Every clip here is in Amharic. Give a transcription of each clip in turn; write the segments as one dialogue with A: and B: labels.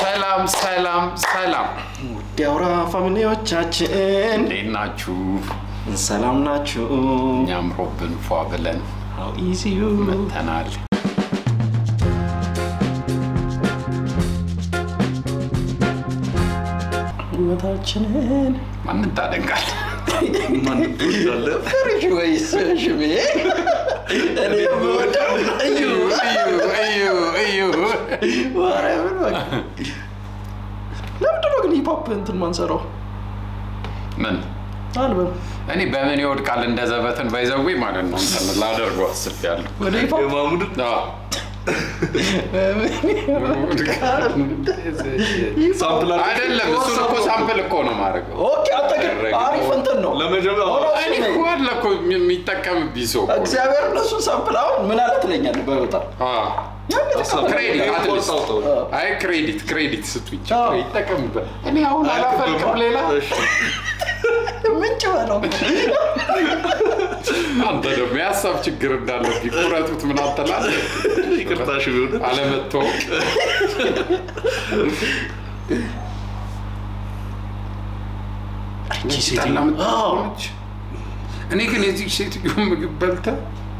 A: ሰላም ሰላም ሰላም፣
B: ውድ አውራ ፋሚሊዎቻችን
A: እንዴት ናችሁ?
B: ሰላም ናችሁ?
A: እኛም ሮብን ፏ ብለን
B: ሀው ኢዚ ዩ
A: መተናል።
B: ህይወታችንን
A: ማንን ታደንቃል?
B: ፍሪጅ ወይስ ሽሜ? እኔ የምወደው እዩ
A: እዩ እዩ
B: ማርያምን በቃ። ለምንድን ነው ግን ሂፕሆፕ እንትን ማንሰራው
A: ምን
B: አልበም
A: እኔ በምን ይወድቃል እንደ ዘበትን ባይዘዌ ማለት ነው እንትን ላደርገው አስቤያለሁ።
B: ወደ ሂፕሆፕ
C: የማሙድ
A: አዎ።
C: ሳምፕል
A: አይደለም እሱን እኮ ሳምፕል እኮ ነው ማድረገው።
B: ኦኬ አንተ ግን አሪፍ እንትን ነው
C: ለመጀመሪያ
A: እኔ እኮ አለ እኮ የሚጠቀምብኝ ሰው እኮ ነው።
B: እግዚአብሔር እነሱን ሳምፕል አሁን ምን አለ ትለኛለህ በጣም
A: አዎ። ክሬዲት አትሊስት አይ ክሬዲት ክሬዲት ስጡኝ
B: አዎ።
A: ይጠቀምበት። እኔ አሁን አላፈልቅም ሌላ
B: ምንጭ በለው
A: አንተ ደግሞ የሀሳብ ችግር እንዳለብኝ ቁረጡት ምን አትላለህ?
C: ይቅርታሽ ቢሆን
A: አለመታወቅ
B: እቺ ሴት
A: ጠላ የምትሆነች። እኔ ግን የዚህ ሴትዮ ምግብ በልተህ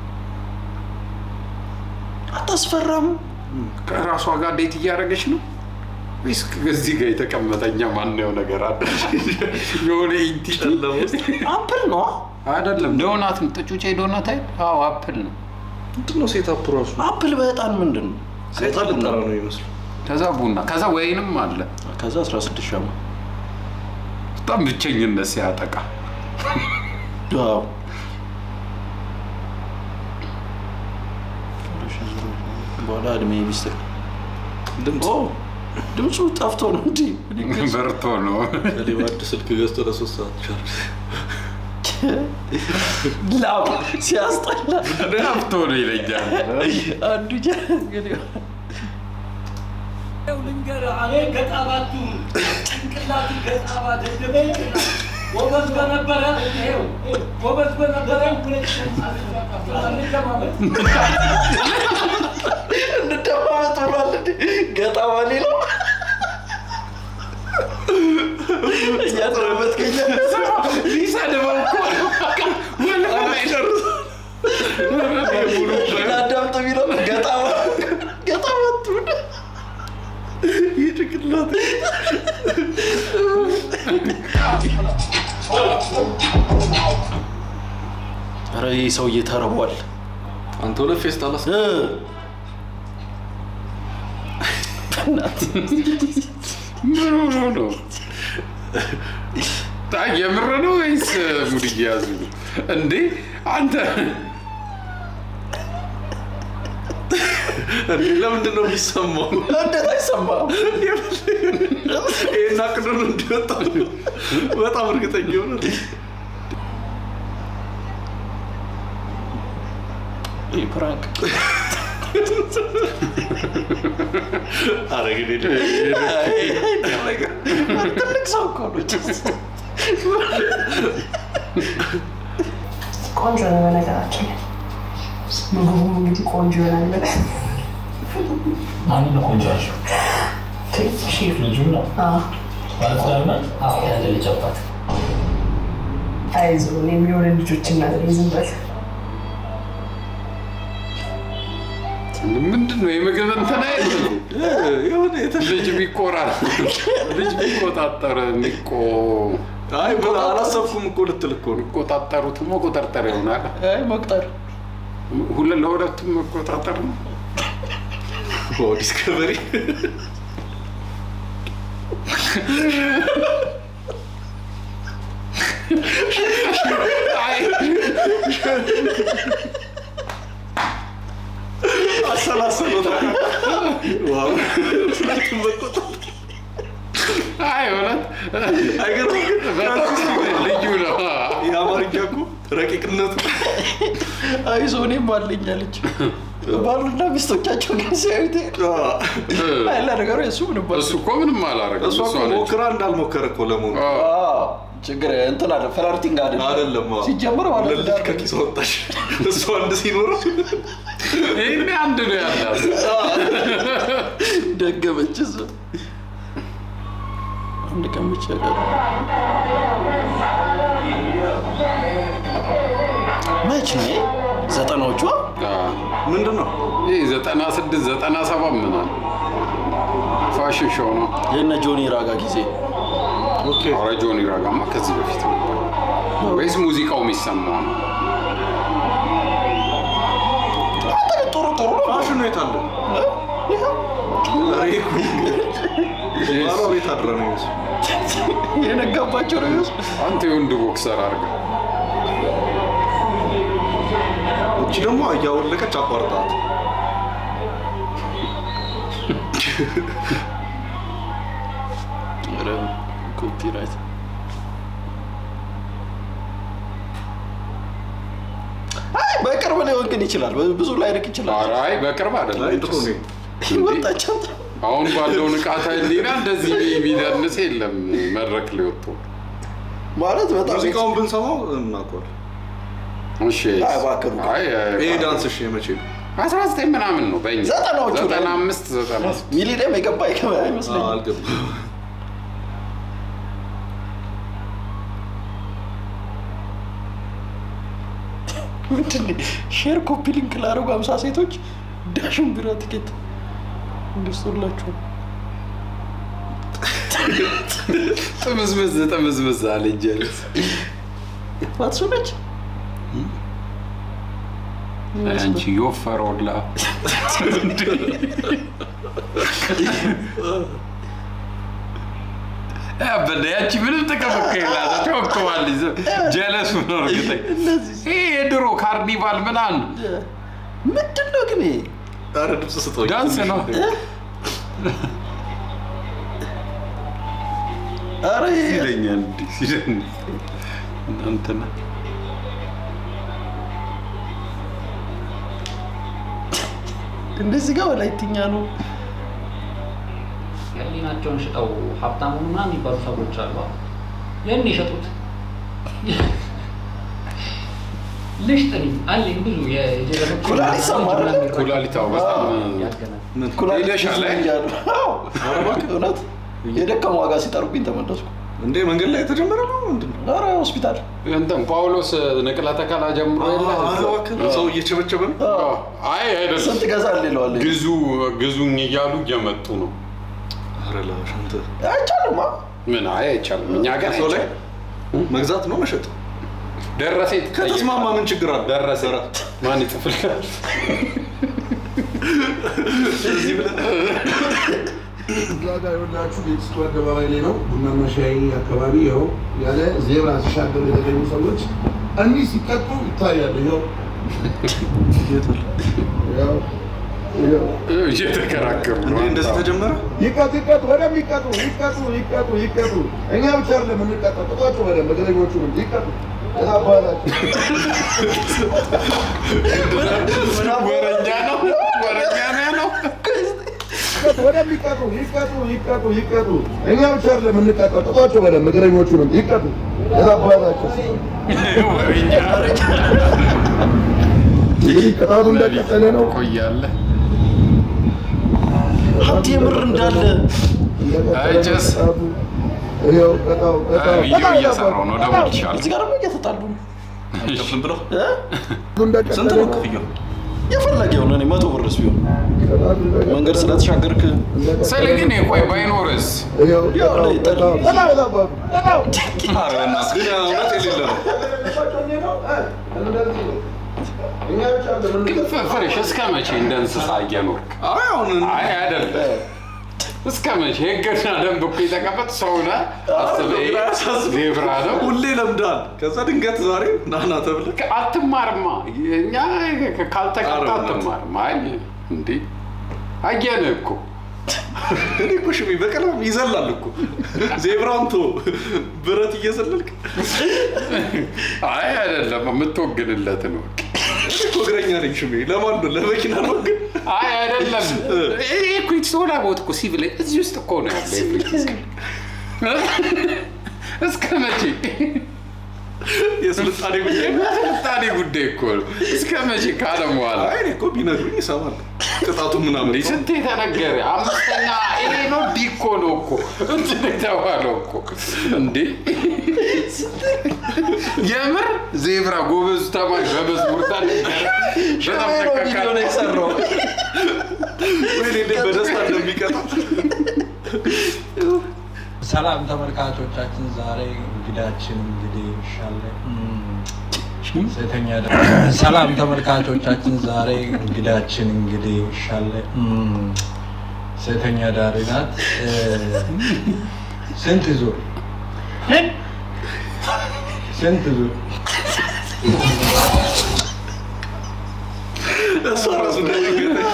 B: አታስፈራም
A: ከራሷ ጋር ዴት እያደረገች ነው ወይስ ከዚህ ጋር የተቀመጠኛ ማነው ነገር አለ? የሆነ ኢንቲቲ
C: ጨለማ ውስጥ
B: አፕል ነው
A: አይደለም፣ ዶናት ነው። ጥጩጬ ዶናት አይደል? አዎ አፕል ነው።
C: ምንድን ነው ሴታፕ ራሱ
B: አፕል በጣም ምንድን ነው
C: ሴጣ ልጠራ ነው ይመስሉ
A: ከዛ ቡና፣ ከዛ ወይንም አለ።
B: ከዛ 16 ሻማ
A: በጣም ብቸኝነት ሲያጠቃ
B: ዋው በኋላ እድሜ ሚስትር
C: ድምፅ
B: ድምፁ ጠፍቶ ነው እንዲ
A: በርቶ ነው።
C: ሌባ አዲስ ስልክ ገዝቶ ለሶስት ሰዓት ቻርጅ
B: ላብ ሲያስጠላ
A: ጠፍቶ ነው ይለኛል።
B: አንዱ ጀ እንግዲህ
D: ልንገርህ እኔ ገጣባቱ ጭንቅላት ገጣባ ደደብ ጭንቅላት ጎበዝ በነበረ ይኸው ጎበዝ በነበረ እንደማመጥ
B: እንደማመጥ ብሏል እንዲ ገጣማ ሌለው እያደረበት ከኛ
A: ሊሰድበው እኮ
B: አዳምጥ የሚለው ገጣማ ገጣማ ትሁን ይህ ጭንቅላት ኧረ ይህ ሰውዬ ተርቧል
C: አንተ ሁለት ፌስታል አስ
B: እ
A: ምን ሆኖ ነው? ታ- የምር ነው ወይስ ሙድ እየያዙ ነው እንዴ? አንተ
C: እንዴ ለምንድን ነው የሚሰማው?
B: እንዴት አይሰማም?
C: ይሄን አቅዶ ነው እንዲወጣ በጣም እርግጠኛ ሆነ
B: ይህ ፕራንክ
C: አረ እንግዲህ
B: ትልቅ ሰው እኮ ነው።
E: ቆንጆ ነው በነገራችን ላይ ምግቡም እንግዲህ ቆንጆ ይሆናል ብለህ
F: ማን ነው ቆንጆ ያልሽው? ሼፍ ልጁ ነው
E: አዎ፣
F: ባለትዳር ናት? አዎ ያለ ልጅ አባት
E: አይዞህ የሚሆን ልጆች እናት ነኝ፣ ዝም በል
A: ምንድን ነው የምግብ እንትን አይደል?
C: የሆነ የተ
A: ልጅ ቢቆራል ልጅ ቢቆጣጠር የሚቆ
C: አይ ብላ አላሰብኩም እኮ ልትል እኮ ነው
A: የሚቆጣጠሩት መቆጣጠር ይሆናል።
B: አይ መቁጠር
A: ሁለ ለሁለቱም መቆጣጠር ነው።
C: ኦ ዲስከቨሪ
A: አይ
C: አሰላሰሎታል ዋው ሁለቱም መቆጣት
A: አይ እውነት
C: አይገርምም ግን
A: በጣም ልዩ ነው።
C: የአማርኛ እኮ ረቂቅነቱ
B: አይዞህ እኔም አለኝ አለች። ባሉና ሚስቶቻቸው ግን ሲያዩት አይ ለነገሩ የእሱ ምንም ባል
A: እሱ እኮ ምንም አላረገም።
C: እሷ
A: እሷ
C: እኮ
A: ነች።
C: ሞክራ እንዳልሞከረ እኮ ለመሆኑ
A: አዎ።
B: አዎ፣ ችግር እንትን አለ ፍላርቲንግ አለ
C: አይደለም አዎ።
B: ሲጀመር ማለት
C: ለልጅ
B: ትዳር
C: ከኪስ ወጣሽ እሱ አንድ ሲኖረው
A: ይህኔ አንድ ነው ያላት።
B: ደገመች እሱ አንድ ቀን ብቻ ቀረ። መች ነው ይሄ? ዘጠናዎቹ
C: ምንድን ነው
A: ይህ ዘጠና ስድስት ዘጠና ሰባት ምናምን ፋሽን ሾው ነው።
B: የነ ጆኒ ራጋ ጊዜ
C: ኦኬ
A: ኧረ ጆኒ ራጋማ ከዚህ በፊት ነበር ወይስ ሙዚቃው የሚሰማው ነው?
B: አንተ ግን ጥሩ ጥሩ ነው።
C: ፋሽኑ የት አለ
B: ይኸው
C: ዛሬ እኮ ባሏ ቤት አድረ ነው ይመስል
B: የነጋባቸው ነው ይመስል
A: አንተ የወንድ ቦክሰር አድርገህ
C: እቺ ደግሞ እያወለቀች አቋርጣት
B: ኧረ ኮፒራይት አይ በቅርብ ሊሆን ግን ይችላል። ብዙ ላይርቅ ይችላል።
A: ኧረ አይ በቅርብ አይደለም።
C: ላይ ጥሩ ነው
B: ወጣቸው
A: አሁን ባለው ንቃተ ህሊና እንደዚህ የሚደንስ የለም መድረክ ላይ ወጥቶ።
B: ማለት በጣም
C: ሙዚቃውን ብንሰማው እናውቀዋል
A: እሺ
B: አይ እባክህ ሩቅ።
A: አይ
C: ይሄ ዳንስ እሺ የመቼ ነው
A: አስራ ዘጠኝ ምናምን ነው በእኛ
B: ዘጠናዎቹ ላይ
A: ዘጠና አምስት ዘጠና
B: ሚሊኒየም የገባ አይገባ አይመስለኝም።
C: አልገባም
B: ምንድን ነው? ሼር ኮፒ ሊንክ ላደረጉ አምሳ ሴቶች ዳሽን ቢራ ትኬት ገዝቶላቸው
A: ጥምዝምዝ ጥምዝምዝ አለ ጀለስ
B: ማትሱ ነች
A: አንቺ የወፈረውላ ያበደ ያቺ ምንም ጥቅም እኮ የላትም። ቸወክዋለች። ጀለስ ነው እርግጠኝ።
B: እነዚህ
A: ይሄ የድሮ ካርኒቫል ምናምን
B: ምንድን ነው ግን ይሄ?
C: ኧረ ድምፅ ስጠው
A: ዳንስ ነው።
B: ኧረ ይሄ
A: ይለኛል እንዲህ ሲደንስ እናንተና
B: እንደዚህ ጋር ወላይትኛ ነው።
F: ህሊናቸውን ሽጠው ሀብታሙ ምናምን የሚባሉ ሰዎች አሉ። ያን የሸጡት ልሽጥኒ አለኝ ብዙ የጀረሶች
B: ኩላሊት ሰማህ አይደል?
A: ኩላሊት አዎ፣ በጣም
F: ያገናል
B: ኩላሊት
A: ሄደሻል
B: ብዙ
A: ላይ?
B: እያሉ። አዎ፣ እውነት የደከመ ዋጋ ሲጠሩብኝ ተመለስኩ።
C: እንዴ መንገድ ላይ የተጀመረ ነው ምንድን ነው
B: ኧረ ሆስፒታል
A: እንትን ጳውሎስ ንቅለ ተከላ ጀምሮ የለ
C: ኧረ እባክህ ሰው እየቸበቸበ ነው
A: አዎ። አይ አይደለም
B: ስንት ገዛል ይለዋል።
A: ግዙ ግዙኝ እያሉ እየመጡ ነው።
C: ኧረ ላሽ አንተ
B: አይቻልማ።
A: ምን አይ አይቻልም። እኛ ጋር
C: ሰው ላይ
A: አይቻልም።
C: መግዛት ነው መሸጥ
A: ደረሰ
C: ከተስማማ ምን ችግር አለ
A: ደረሰ
C: ኧረ፣
A: ማን ይጽፍልናል?
G: እዛ ጋር የወላችሁ ቤተስቱ አደባባይ ላይ ነው። ቡናና ሻይ አካባቢ ይኸው ያለ ዜብራ ሲሻገሩ የተገኙ ሰዎች እኒህ ሲቀጡ ይታያሉ። ይኸው ይኸው ይኸው
A: እየተከራከሩ
C: እንዴ
A: ነው።
C: እንደዚህ ተጀመረ
G: ይቀጡ ይቀጡ በደንብ ይቀጡ ይቀጡ ይቀጡ ይቀጡ። እኛ ብቻ አይደለም የምንቀጣው፣ ቅጧቸው በደንብ እግረኞቹ ይቀጡ። የታባላችሁ
A: ወረኛ ነው ወረኛ ነው ያለው።
G: በደንብ ይቀጡ ይቀጡ ይቀጡ ይቀጡ። እኛ ብቻ አይደለም የምንቀጣው፣ ቅጧቸው በደንብ እግረኞቹ ይቀጡ። የታባላችሁ
A: ወረኛ
G: እንግዲህ ቅጣቱ እንደቀጠለ ነው።
A: ቆያለ
B: ሀብት የምር እንዳለ
A: አይጨስ
G: ይኸው ቅጣው ቅጣው
A: ቪዲዮ
G: ቅጣው
A: እየሰራው ነው ደግሞ ይሻል
B: እዚህ ጋር ደግሞ እየተጣሉ ነው።
C: አይከፍልም ብለው
B: እ?
G: ቅጣቱ እንደቀጠለ
C: ስንት ነው
G: ነው።
C: ክፍያው
B: የፈለገ የሆነ እኔ መቶ ብርስ ቢሆን
G: ቅጣቱ እንደቀጠለ
B: መንገድ ስለተሻገርክ
A: ስለ ግን ቆይ ባይኖርስ
G: ይኸው
B: ያው
G: ቅጣው
B: ላይ
G: ቅጣው ቅጣው የታባቱ ቅጣው
C: ኧረ በእናትህ ግን እውነት የሌለ ነው
G: እኛ ብቻ አይደለም
A: ግን ፍርሽ እስከ መቼ እንደ እንስሳ እየኖርክ
C: አይ አሁን
A: አይ አይደለም እስከ መቼ ህግና ደንብ እኮ የተቀመጥ ሰው ነህ አስበህ ይሄ ዜብራ ነው
C: ሁሌ ለምዳል ከዛ ድንገት ዛሬ ናና ተብለህ
A: አትማርማ እኛ ካልተቀጣ
C: ኧረ
A: አትማርም አይ እንዴ አየንህ እኮ
C: እኔ እኮ ሽሜ በቀለም ይዘላል እኮ ዜብራውን ቶ ብረት እየዘለልክ
A: አይ አይደለም የምትወግንለት ነው
C: እኔ እኮ እግረኛ ነኝ ሽሜ ለማን ነው ለመኪና ነው ግን
A: አይ አይደለም ይሄ እኮ ሶላ ቦት እኮ ሲቪል እዚህ ውስጥ እኮ ነው ያለ እስከ መቼ
C: የስልጣኔ ጉዳይ
A: ስልጣኔ ጉዳይ እኮ ነው። እስከ መቼ ካለም በኋላ
C: አይ እኔ እኮ ቢነግሩኝ ይሰማል። ቅጣቱ ምናምን
A: እንዲህ ስንት የተነገረ አምስተኛ ይሄ ነው ዲኮ ነው እኮ እንትን የተባለው እኮ እንዴ የምር ዜብራ ጎበዝ ተማሪ በመዝሙር ታነገረ በጣም
B: ሸሜ ነው ቪዲዮ ነው
A: ተካካል
B: የሰራው
C: ወይኔ እንዴት በደስታ እንደሚቀጣ
H: ሰላም ተመልካቾቻችን፣ ዛሬ እንግዳችን እንግዲህ ሻለ ሴተኛ ዳ- ሰላም ተመልካቾቻችን፣ ዛሬ እንግዳችን እንግዲህ ሻለ ሴተኛ ዳሪ ናት። እ፣ ስንት ዙር ስንት ዙር
C: እሷ ራሱ እንደሚገጠኝ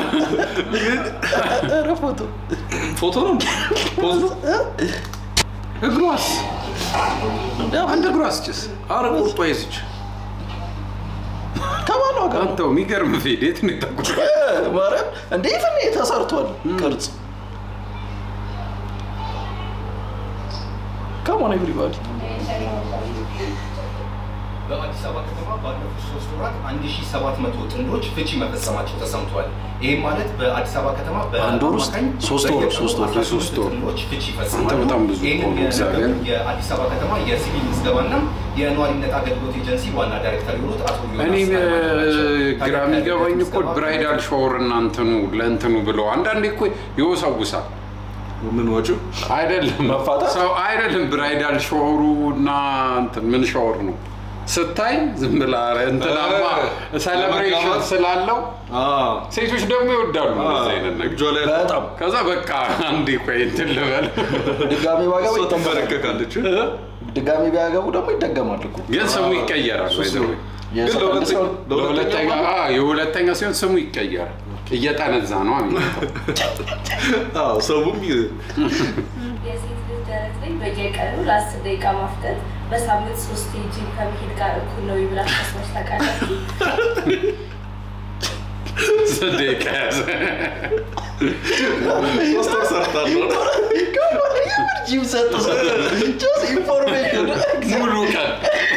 B: ኧረ ፎቶ
C: ፎቶ ነው ፖዝ ነው
A: እግሯስ አንድ እግሯስ ጭስ
C: አረ ቁርጧ ይዝች
B: ከባሏ ጋር ነው
A: አንተው የሚገርም ፌዴት ነው የተቆ
B: ማርያም እንዴ ይፍን ተሰርቷል ቅርጽ ከሞን ኤቭሪባዲ
I: በአዲስ አበባ ከተማ ባለፉት ሶስት ወራት 1700 ጥንዶች ፍቺ መፈጸማቸው ተሰምቷል። ይህም ማለት በአዲስ አበባ ከተማ
B: አንድ ወር ውስጥ
I: በአማካኝ
B: ሶስት ወር፣
I: በየቀኑ
B: ሶስት ወር፣
I: 18
A: ሶስት ወር።
I: ጥንዶች ፍቺ
A: አንተ
I: ይፈጽማሉ።
A: በጣም ብዙ እኮ
I: ይህንን
A: ነው፣ እግዚአብሔር።
I: የነገሩን የአዲስ አበባ ከተማ የሲቪል ምዝገባና የነዋሪነት አገልግሎት ኤጀንሲ ዋና ዳይሬክተር የሆኑት አቶ ዮናስ
A: እኔ
I: ሃይማኖት ናቸው።
A: ግራ
I: ታዲያ
A: የሚገባኝ እኮ
I: ምዝገባ
A: ብራይዳል ሻወር እና እንትኑ ለእንትኑ ብለው አንዳንዴ እኮ ይወሰውሳል
C: ምን ወጪው
A: አይደለም
B: መፋታት?
A: ሰው አይደለም ብራይዳል ሻወሩ እና እንትን ምን ሻወር ነው ስታይ ዝም ብላ ኧረ እንትናማ
C: እ፣
A: ሴሌብሬሽን
C: ለመጋባት?
A: ስላለው
C: አዎ
A: ሴቶች ደግሞ ይወዳሉ እንደዚህ አይነት ነገር
C: እጇ ላይ
B: በጣም
A: ከዛ በቃ አንዴ ቆይ እንትን ልበል
B: ድጋሚ ባገቡ
C: እሷ
B: ይጠመቃል
C: ትንበረከካለች
B: ድጋሚ ቢያገቡ ደግሞ ይደገማል እኮ
A: ግን ስሙ ይቀየራል by the way።
C: ግን
B: የሰው
C: ለሁለተኛ
B: ሰው
A: ለሁለተኛ አዎ፣ የሁለተኛ ሲሆን ስሙ ይቀየራል እየጠነዛ ነው የሚመጣው
C: አዎ ሰውም ይ-
J: የሴት ልጅ ደረት ላይ በየቀኑ ለአስር ደቂቃ ማፍጠጥ በሳምንት ሶስት ጂም ከመሄድ ጋር እኩል ነው ብላችሁ ታስባችሁ ታውቃላችሁ?
A: ስደቂቃ ያዘ
C: ሶስት ወር ሰርታለሁ
B: ጂም ሰጥ ጀስት ኢንፎርሜሽን
A: ሙሉ ቀን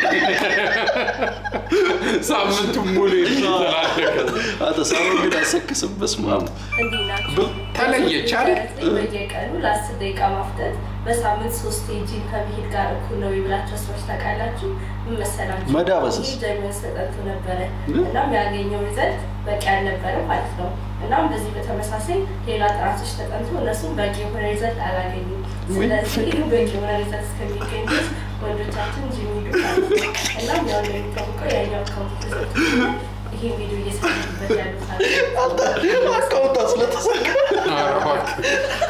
A: ሳምንቱ ሙሉ የተላለቀ
B: አንተ ሳሮ ግን አሰክስም በስመ አብ
J: እንዲህ ናቸው።
A: ተለየች አይደል?
J: ደረት ላይ በየቀኑ ለአስር ደቂቃ ማፍጠጥ በሳምንት ሶስት ጂም ከመሄድ ጋር እኩል ነው ብላችሁ ታስባችሁ ታውቃላችሁ? ምን መሰላችሁ?
B: መዳበስስ?
J: ይህ ጀርመን ተጠንቶ ነበረ። እናም ያገኘው ሪዘልት በቂ አልነበረ ማለት ነው። እናም በዚህ በተመሳሳይ ሌላ ጥናቶች ተጠንቶ እነሱም በቂ የሆነ ሪዘልት አላገኙም። ስለዚህ በቂ የሆነ ሪዘልት እስከሚገኝ ድረስ ወንዶቻችን ጂም ሂዱ ማለት ነው። እናም ያው እንደሚታወቀው ያኛው አካውንት ተዘግቶ ይሄ ቪዲዮ እየሰራበት ያሉት
B: አካውንታ ስለተሰካ
A: ኧረ እባክህ።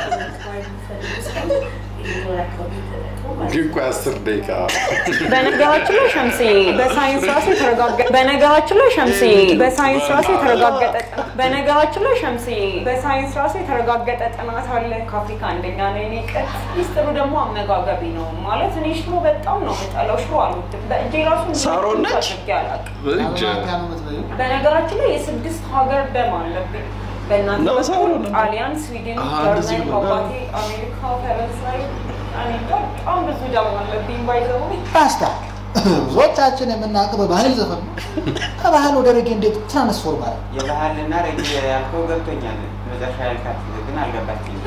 A: ግን ቆይ አስር ደቂቃ
K: በነገራችን ላይ ሸምሴ በሳይንስ ራሱ የተረጋገጠ በነገራችን ላይ ሸምሴ በሳይንስ ራሱ የተረጋገጠ ጥናት በነገራችን ላይ ሸምሴ በሳይንስ ራሱ የተረጋገጠ ጥናት አለ። ከአፍሪካ አንደኛ ነው የኔ ቀን። ሚስጥሩ ደግሞ አመጋገቢ ነው ማለት እኔ ሽሮ በጣም ነው የምጠላው። ሽሮ አልወድም። በእጄ ራሱ
B: ሳሮን ነች?
K: አድርጌ አላውቅም።
C: በእጅ
K: በነገራችን ላይ የስድስት ሀገር ደም አለብኝ። በእናንተ
B: ነው ሳሮን
K: በኩል
B: ነው?
K: ጣሊያን፣ ስዊድን፣
C: አሃ፣ እንደዚህ
K: ጀርመን፣
C: ነው።
K: አባቴ አሜሪካ፣ ፈረንሳይ እኔ በጣም ብዙ ደም አለብኝ ባይዘው
L: ፓስታ ብዙዎቻችን የምናውቀው በባህል ዘፈን ነው። ከባህል ወደ ሬጌ እንዴት ትራንስፎርም አለ?
M: የባህልና ረጅ ያልከው ገብቶኛል። መጨረሻ ያልካት ግን አልገባችኝም።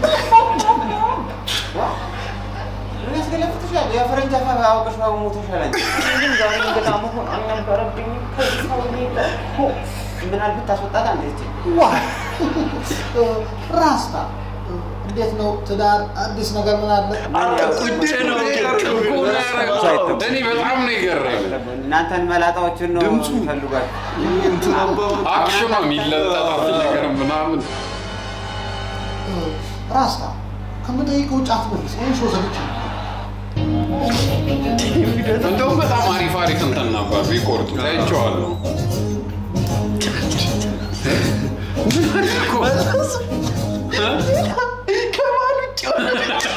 M: ምን ያስገለፍትሻል? የፈረንጅ አፋ አውቀሽ ሞተሻል አንቺ።
K: ግን ዛሬ እንግዳ መሆን አልነበረብኝም። ከዚህ ሰውዬ ጋር
M: ምናል ብታስወጣት አንተ ይቺ
L: ዋ ራስታ እንዴት ነው ትዳር? አዲስ ነገር ምን አለ?
A: ቁጭ ነው እኮ ነው ያደረገው። እኔ በጣም ነው የገረመኝ።
M: እናንተን መላጣዎችን ነው
C: ድምፁ።
M: ፈልጓል።
C: እንትን አባባ
A: አክሽኗ የሚለጠጣት ነገር ምናምን
L: ራስታ ከምጠይቀው ውጭ አትመልስ። ይህን ሾ ዘግቼ ነው።
A: እንደውም በጣም አሪፍ አሪፍ እንትን ነበር ቢቆርጡ ታይቼዋለሁ።
B: ከባህል ውጭ የሆነ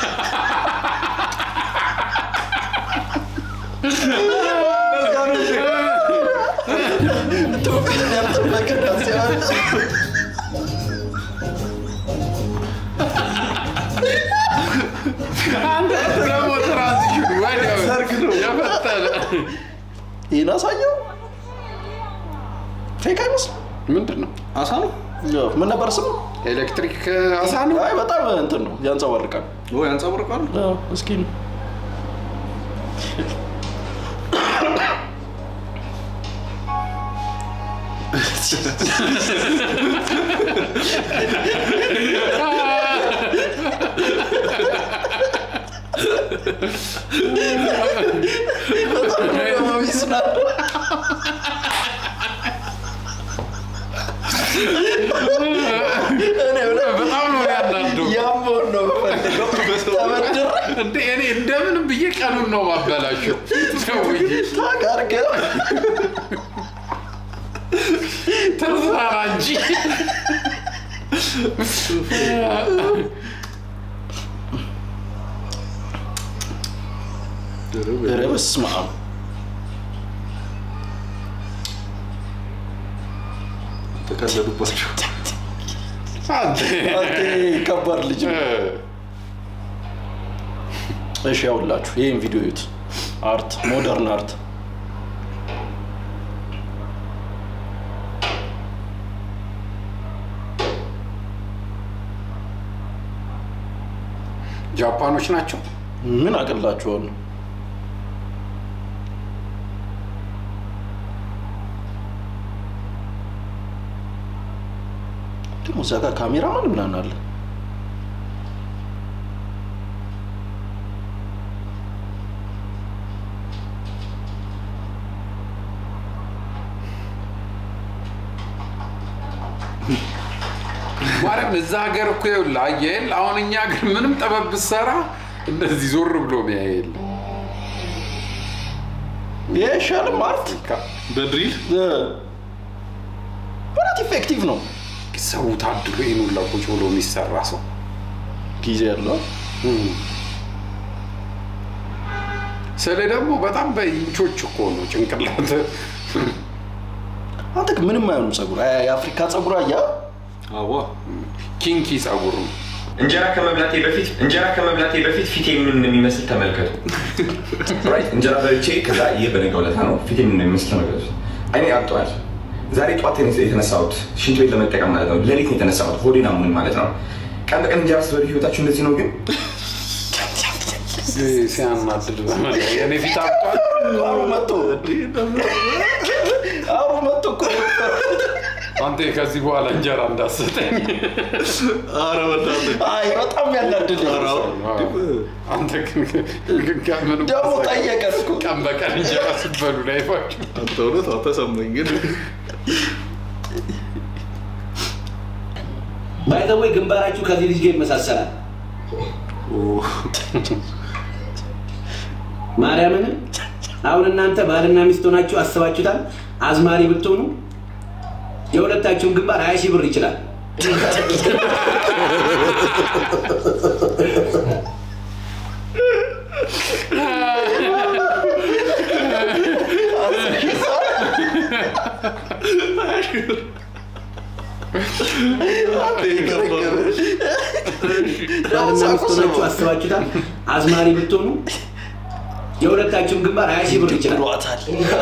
B: ኢትዮጵያ ያልጠበቀ ሲሆን
A: አንተ ደግሞ ትራንዚሽን ወዲያው
C: ሰርግ ነው።
A: የፈጠነ
B: ይህን አሳየው። ፌክ አይመስልም።
A: ምንድን ነው?
B: አሳ ነው። ምን ነበር ስሙ?
A: ኤሌክትሪክ አሳ ነው።
B: አይ በጣም እንትን ነው ያንጸባርቃል።
C: ወይ ያንጸባርቃል።
B: አዎ፣ እስኪ ነው
A: በጣም ነው ያናደው።
B: ያምሆን ነው የምፈልገው። ተበድር
A: እንደ እኔ እንደምንም ብዬ ቀኑን ነው ማበላሸው። ሰውዬ
B: ታግ አድርገህ
A: ተዝናና እንጂ
B: ኧረ በስመ አብ
C: ተቀለዱባቸው።
A: አንተ
B: አንተ ከባድ ልጅ ነው። እሺ ያውላችሁ ይህን ቪዲዮ ዩት አርት ሞደርን አርት
A: ጃፓኖች ናቸው።
B: ምን አቅላችኋል? ደግሞ እዛ ጋር ካሜራማን ምናምን አለ።
A: ማርያም እዛ ሀገር እኮ ይኸውልህ አየህ የለ አሁን እኛ ሀገር ምንም ጥበብ ብትሰራ እንደዚህ ዞር ብሎ ሚያይ የለ
B: ይህ ይሻልም አርት
C: በድሪል
B: በጣም ኢፌክቲቭ ነው።
A: ሰው ታድሎ ይህን ሁላ ቁጭ ብሎ የሚሰራ ሰው
B: ጊዜ ያለው
A: ስለ ደግሞ በጣም በኢንቾች እኮ ነው ጭንቅላት
B: አንተ ግን ምንም አይሆንም ጸጉር የአፍሪካ ጸጉር አያ
C: አዋ
A: ኪንኪ ጸጉር ነው።
N: እንጀራ ከመብላቴ በፊት እንጀራ ከመብላቴ በፊት ፊቴ ምን እንደሚመስል ተመልከቱ። ራይት እንጀራ በልቼ ከዛ ይህ በነገው ዕለት ነው ፊቴ ምን እንደሚመስል ተመልከቱ። አይኔ አብጧል። ዛሬ ጠዋት ነው የተነሳሁት ሽንት ቤት ለመጠቀም ማለት ነው። ሌሊት ነው የተነሳሁት ሆዴን አሞኝ ማለት ነው። ቀን በቀን እንጀራ ስትበሉ ህይወታችሁ እንደዚህ ነው ግን
A: ሲያናድድ በመላ የኔ ፊት አብጧል።
B: አሩ መጥቶ አሩ መጥቶ እኮ
A: አንተ ከዚህ በኋላ እንጀራ እንዳሰጠኝ።
C: ኧረ በእናትህ
B: አይ በጣም ያናድድ
A: አንተ ግን ከምንም
B: ደግሞ ጠየቀን እኮ
A: ቀን በቀን እንጀራ ስትበሉ ላይፋችሁ
C: አንተ እውነት አልተሰማኝ ግን
D: ባይዘወይ ግንባራችሁ ከዚህ ልጅ ጋር ይመሳሰላል። ማርያምን አሁን እናንተ ባልና ሚስት ሆናችሁ አስባችሁታል? አዝማሪ ብትሆኑ የሁለታችሁን ግንባር ሀያ ሺህ ብር ይችላል። ባልና ሚስት ሆናችሁ አስባችሁታል? አዝማሪ ብትሆኑ የሁለታችሁን ግንባር ሀያ ሺህ ብር ይችላል።
B: ብሏታል።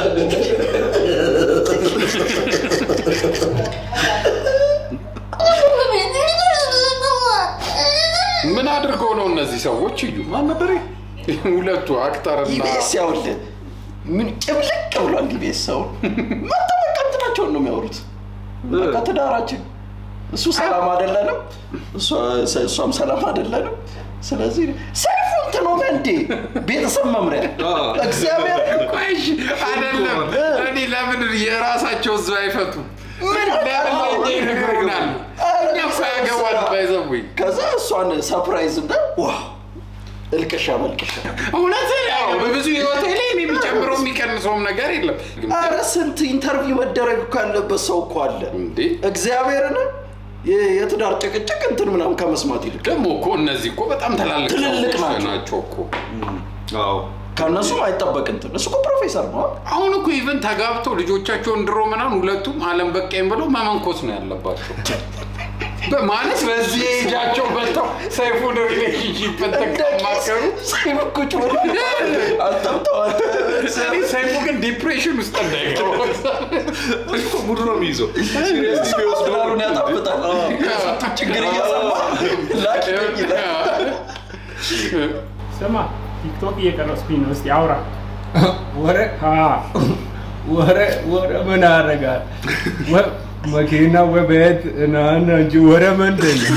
A: ምን አድርገው ነው እነዚህ ሰዎች? እዩ ማን ነበር ሁለቱ አክተርና
B: ኢቢኤስ ያውልህ ምን ጭብልቅ ብሏል። ኢቢኤስ ሰው መጥተው በቃ እንትናቸውን ነው የሚያወሩት። በቃ ትዳራችን እሱ ሰላም አይደለንም፣ እሷ- እሷም ሰላም አይደለንም። ስለዚህ ሰይፉ እንትን ሆነ እንዴ ቤተሰብ መምሪያ እግዚአብሔር
A: ቆይ እሺ፣ አይደለም እኔ ለምን የራሳቸው እዛው አይፈቱም?
B: ምን
A: ለምን ለእኛ ይነግሩናል? እኛ እኮ ያገባል ባይዘቡኝ
B: ከዛ እሷን ሰርፕራይዝ እንደ ዋው እልቅሻ መልቅሻ
A: እውነት ያው በብዙ ህይወቴ ላይ እኔ የሚጨምረው የሚቀንሰውም ነገር የለም።
B: አረ ስንት ኢንተርቪው መደረግ እኮ ያለበት ሰው እኮ አለ
A: እንዴ
B: እግዚአብሔርን የ- የትዳር ጭቅጭቅ እንትን ምናምን ከመስማት ይልቅ
A: ደግሞ እኮ እነዚህ እኮ በጣም ትላልቅ
B: ትልልቅ
A: ሰዎች
B: ናቸው።
A: ናቸው እኮ።
C: አዎ
B: ከእነሱም አይጠበቅ እንትን እሱ እኮ ፕሮፌሰር ነው
A: አሁን እኮ ኢቨን ተጋብተው ልጆቻቸውን ድሮ ምናምን ሁለቱም አለም በቃኝ ብለው መመንኮስ ነው ያለባቸው። በማለት በዚህ ኤጃቸው መጥተው ሰይፉን ሪሌሽንሽፕ ተማከሩ።
B: ሰይፉ ቁጭ ብሎ አጣምጠዋል።
A: እኔ ሰይፉ ግን ዲፕሬሽን ውስጥ እንዳይገባ
C: ሙድ ነው የሚይዘው።
B: ዶላሩን ያጣፍጣል። የስንቱን ችግር እየሰማ ላኪ ነኝ ይላል።
O: ስማ ቲክቶክ እየቀረጽኩኝ ነው። እስቲ አውራ።
H: ወረ ወረ ወረ ምን አደርጋል? ወ- መኪና ወቤት ናና እንጂ ወረ ምንድን ነው?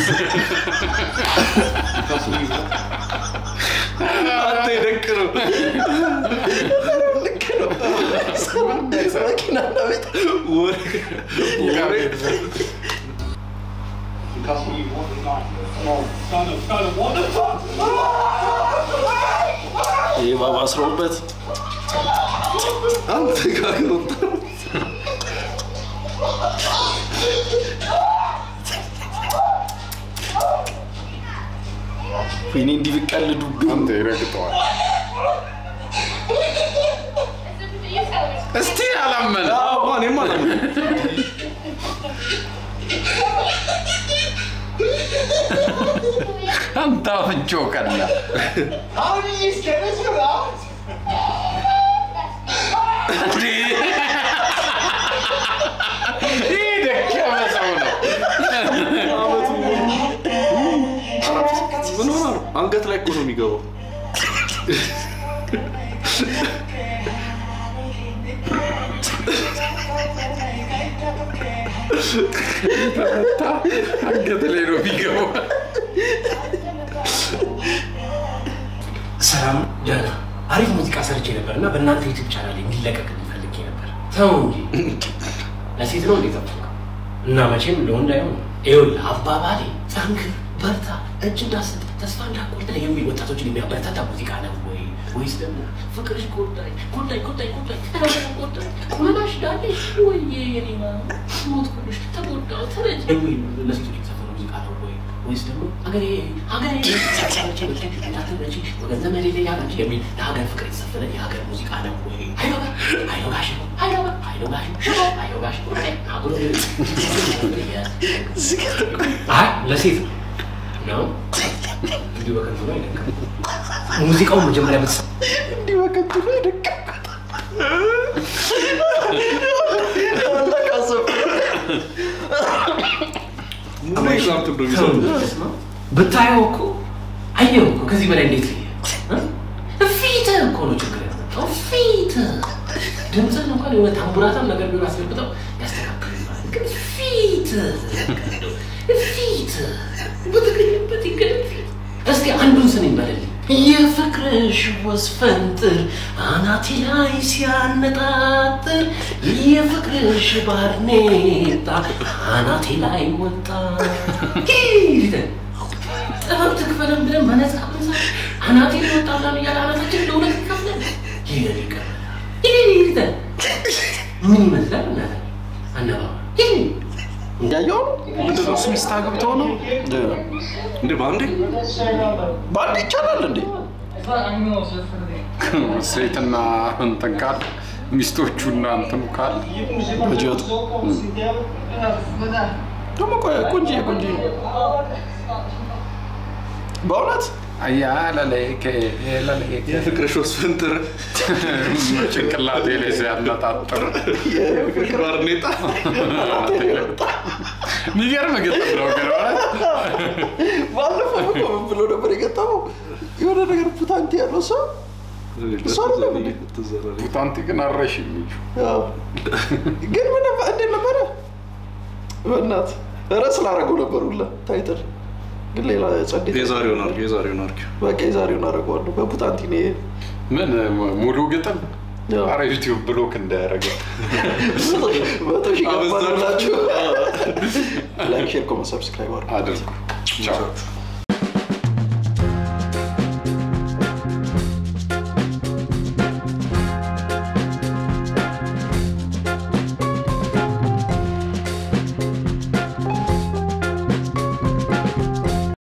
C: አንተ የደቅ ነው
B: ልክ ነው። መኪናና ቤት ይህ ባባ አስረውበት
C: አንተ ጋር ወጣ
B: ወይኔ እንዲህ ቢቀልዱብኝ
A: አንተ ይረግጠዋል። እስቲ አላመነ
C: እኔም አላመነ
A: አንተ አፍንጮ ቀላ
G: How did you get this without?
A: ይህ ደከመ ሰው ነው።
C: ምን ሆና ነው? አንገት ላይ እኮ ነው የሚገባው።
A: ተመታ አንገት ላይ ነው የሚገባው።
D: ሰላም ደህና አሪፍ ሙዚቃ ሰርቼ ነበር እና በእናንተ ዩቲዩብ ቻናል እንዲለቀቅ ፈልጌ ነበር። ተው እንጂ ለሴት ነው እንዴ ጠብቀው እና መቼም ለወንድ አይሆንም። ይኸውልህ አባባሌ ጠንክር፣ በርታ፣ እጅ እንዳሰጥ፣ ተስፋ እንዳቆርጥ የሚል ወጣቶችን የሚያበረታታ ሙዚቃ ነው ወይ ወይስ ደግሞ ፍቅርሽ ጎዳኝ ጎዳኝ ጎዳኝ ጎዳኝ ተረዳ ጎዳኝ ቁመናሽ ዳለሽ ወይ የኔማ ሞትኩልሽ ተጎዳው ተረጅ የሚል ለሴቶች የተዘፈነ ሙዚቃ ነው ወይ ወይስ ደግሞ ሀገሬ ሀገሬ እንዳትመጪ ወገን ዘመዴ ላይ ያላንቺ የሚል ለሀገር ፍቅር የተዘፈነ የሀገር ሙዚቃ ነው ወይ? ሀይሎ ጋር ሀይሎ ጋሽ ሀይሎ ጋር ሀይሎ ጋሽ ሽሮ ሀይሎ ጋሽ አጉሮ አይ ለሴት ነው ነው እንዲሁ በከንቱ ነው አይደለም። ሙዚቃውን መጀመሪያ ብትሰ
B: እንዲህ በከንቱ ነው የደቀምኩት።
C: ሙሉ ኤግዛምፕል ነው የሚሰጡት።
D: ብታየው እኮ አየው እኮ ከዚህ በላይ እንዴት ልየ ፊትህ እኮ ነው ችግር ያመጣው ፊትህ ድምፅህን እንኳን የሆነ ታምቡራታም ነገር ቢሆን አስገብተው ያስተካክልልሃል ግን ፊትህ ፊትህ በተገኘበት ይገለጥ ፊት እስኪ አንዱን ስንኝ በልልኝ የፍቅርሽ ወስፈንጥር አናቴ ላይ ሲያነጣጥር የፍቅርሽ ባርኔጣ አናቴ ላይ ወጣ ሂድ ጥበብ ትክፈለን ብለን መነጽር ብንሳ አናቴ ላይ ወጣ ብለን እያለ አናታችን ለሁለት ይከፍለን ይሄን ይቀር ሂድ ምን ይመስላል እናት አነባባ ሂድ
B: እንዳየው
A: ምንድን ነው? እሱ ሚስት አግብተው ነው
C: እንዴ በአንዴ
B: በአንድ ይቻላል እንዴ?
A: ሴትና እንትን ካለ ሚስቶቹና እንትኑ ካለ
B: በጀቱ ደግሞ ቆይ ቆንጆ ቆንጆ በእውነት
A: አያ ለለይከ ለለይከ
C: የፍቅርሽ ወስፈንጥር
A: ጭንቅላቴ ላይ ሲያነጣጥር
C: ባርኔጣ
A: የሚገርም ግጥም ነው ግን እውነት።
B: ባለፈው እኮ ምን ብሎ ነበር የገጠመው? የሆነ ነገር ፑታንቲ ያለው ሰው እሱ አይደለም እንዴ?
A: ፑታንቲ ግን አረሽ የሚሉ
B: አዎ። ግን ምን ነበር እንዴት ነበረ? በእናት ርዕስ ላደረገው ነበር ሁላ ታይትል ግን ሌላ ጸዴ
C: የዛሬውን አድርጊው የዛሬውን አድርጊው
B: በቃ የዛሬውን አደርገዋለሁ በፑታንቲ ነው ይሄ
A: ምን ሙሉ ግጥም አረ ዩቲዩብ ብሎክ እንዳያደረገ
B: መቶ ሺህ ገባላችሁ ላይክ ሼር ኮመንት ሰብስክራይብ አድርጉ
A: አድርጉ ቻው